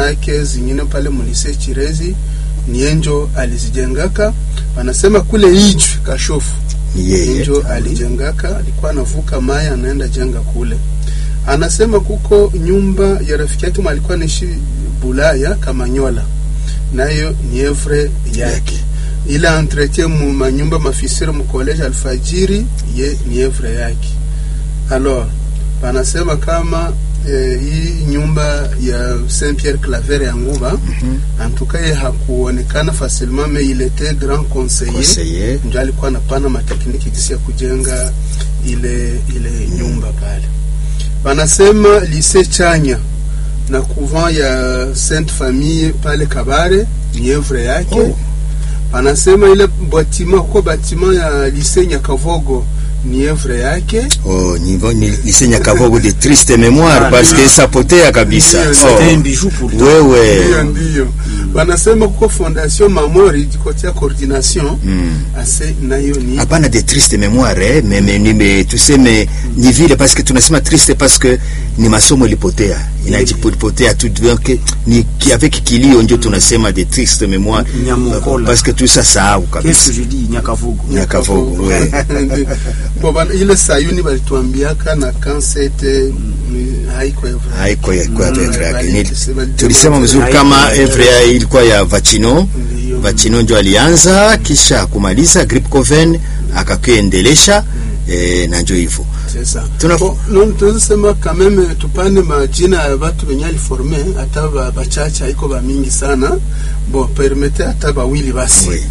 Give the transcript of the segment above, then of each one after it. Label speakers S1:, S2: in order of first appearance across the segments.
S1: zake zingine pale mulise Chirezi nienjo alizijengaka. Wanasema kule Ijwi Kashofu
S2: Ni yeye.
S1: njo alijengaka, alikuwa anavuka maya anaenda jenga kule. Anasema kuko nyumba ya rafiki yake mwa alikuwa anaishi Bulaya Kamanyola, nayo ni evre yake ila entretien mu manyumba mafisiri mu college Alfajiri ye ni evre yake. Alors wanasema kama eh, hii nyumba ya Saint Pierre Claver ya Nguba en tout cas ye hakuonekana facilement mais il était grand conseiller
S2: Conseiller.
S1: ndio alikuwa anapana matekniki jinsi ya kujenga ile ile nyumba pale. Wanasema lycée Chanya na couvent ya Sainte Famille pale Kabare ni evre yake.
S2: Oh.
S1: Wanasema ile batima kwa batima ya lycée Nyakavogo ni evre yake.
S2: Oh, ni, ni lycée Nyakavogo de triste mémoire
S3: Ah,
S2: parce
S3: ndio.
S2: que sapotea kabisa.
S1: Ndio,
S3: C'était un
S2: Oh.
S3: bijou pour toi.
S2: Wewe.
S1: Ndio ndio. Wanasema kuko fondation Mamori jikotia coordination
S2: Mm.
S1: ase nayo ni
S2: hapana de triste mémoire eh, me, me, ni, me, tuseme ni vile parce que tunasema triste parce que ni masomo ilipotea inajipotea tu donc ni ki- avec kilio ndio tunasema de triste mémoire
S3: Nyamukola.
S2: parce que tusa sahau
S3: Qu'est-ce
S2: kabisa
S3: que je dis Nyakavogo.
S2: Nyakavogo, ouais.
S1: Bon, bana, ile sayuni balituambiaka na kansete haiko evre
S2: haiko ya kwa
S1: Mm,
S2: evre yake
S1: bali-
S2: Ni-
S1: bali-
S2: tulisema mzuri
S3: Haiko
S2: kama
S3: ya-
S2: evre ya ilikuwa ya vachino
S1: Ndio.
S2: vachino ndio alianza kisha kumaliza grip coven akakuendelesha eh, na ndio hivyo
S1: C'est ça.
S2: Tuna-
S1: Bon, non, tunaweza sema quand même tupane majina ya watu wenye aliforme hata ba- bachache haiko ba mingi sana bon permete hata bawili basi
S2: Oui.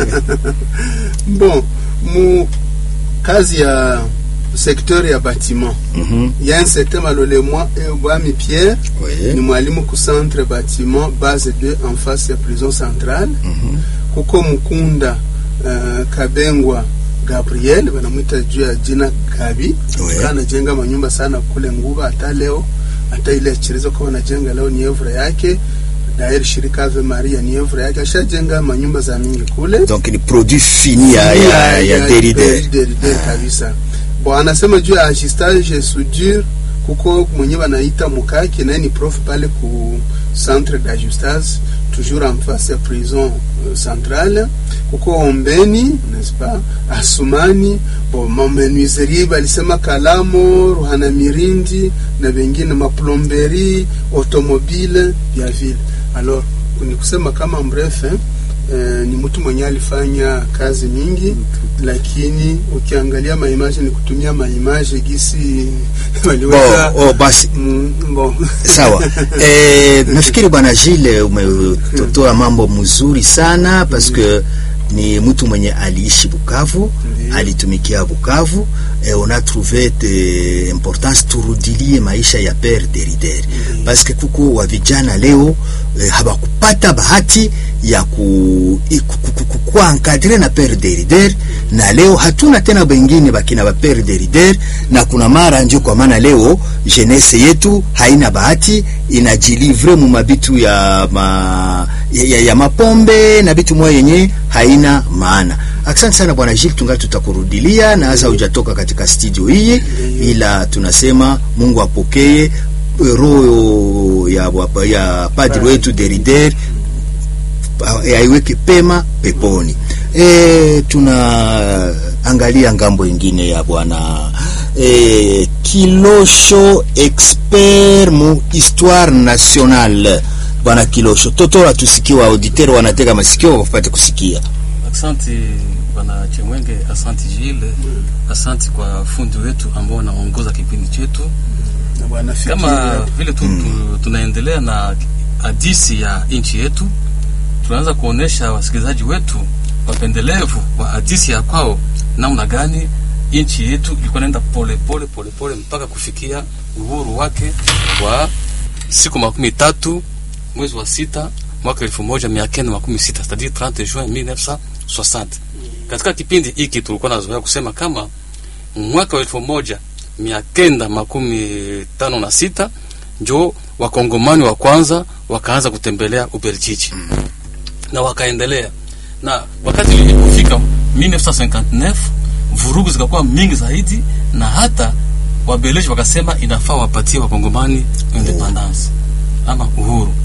S1: bon mu kazi ya secteur ya bâtiment
S2: Mhm.
S1: il y a un certain malolemwa Bwami Pierre
S2: Oui.
S1: ni mwalimu ku centre bâtiment base 2 en face ya prison centrale kuko Mukunda uh, Kabengwa Gabriel wanamwita juu ya jina Gabi
S2: Oui.
S1: Kana anajenga manyumba sana kule Nguba hata leo hata ile chirizo kwa wanajenga leo ni evre yake dair shirika Ave Maria ni evre yake ashajenga manyumba za mingi kule
S2: donc ni produit fini ya, ya, ya Derrida.
S1: Derrida kabisa. Bon, anasema juu ya ajustage soudure kuko mwenye wanaita Mukaki naye ni prof pale ku centre d'ajustage toujours en face ya prison euh, centrale kuko Ombeni n'est-ce pas Asumani bon mamenuiserie balisema Kalamo Ruhana Mirindi na wengine maplomberi automobile ya vile alors ni kusema kama bref eh, eh, ni mtu mwenye alifanya kazi mingi lakini ukiangalia maimaje ni kutumia maimaje gisi waliweza
S2: Bon, oh, basi
S1: Mm, bon.
S2: sawa eh, nafikiri bwana Gilles umetotoa mambo mzuri sana parce que ni mtu mwenye aliishi Bukavu
S1: Ndiyo.
S2: alitumikia Bukavu eh, on a trouvé de importance turudilie maisha ya Père Derrida parce que kuko wa vijana leo eh, hawakupata bahati ya ku, i- ku, ku, ku, ku, kuwa encadre na Père Derrida na leo hatuna tena bengine bakina ba Père Derrida na kuna mara ndio kwa maana leo jeunesse yetu haina bahati inajilivre mu mabitu ya, ma, ya, ya, ya mapombe na bitu moya yenye haina maana. Asante sana bwana Gilles, tungali tutakurudilia na hasa hujatoka katika studio hii, ila tunasema Mungu apokee roho ya, ya padri wetu Derrida aiweke pema peponi. E, tunaangalia ngambo ingine ya bwana e, Kilosho expert mu histoire nationale. Bwana Kilosho, totora tusikie, auditeur wanatega masikio wapate kusikia.
S4: Asante bwana Chemwenge, asante Jile, asante kwa fundi wetu ambao wanaongoza kipindi chetu.
S1: Na bwana Fikiri
S4: Kama
S1: hapo.
S4: vile tu, tu, tunaendelea na hadisi ya nchi yetu, tunaanza kuonesha wasikilizaji wetu wapendelevu wa hadisi ya kwao namna gani nchi yetu ilikuwa naenda pole pole pole pole mpaka kufikia uhuru wake wa siku makumi tatu mwezi wa sita mwaka elfu moja mia kenda makumi sita c'est-à-dire 30 juin 1960. Katika kipindi hiki tulikuwa nazoea kusema kama mwaka wa elfu moja mia kenda makumi tano na sita njo wakongomani wa kwanza wakaanza kutembelea Ubelgiji na wakaendelea, na wakati ilipofika 1959 vurugu zikakuwa mingi zaidi, na hata wabeleji wakasema inafaa wapatie wakongomani independence ama uhuru.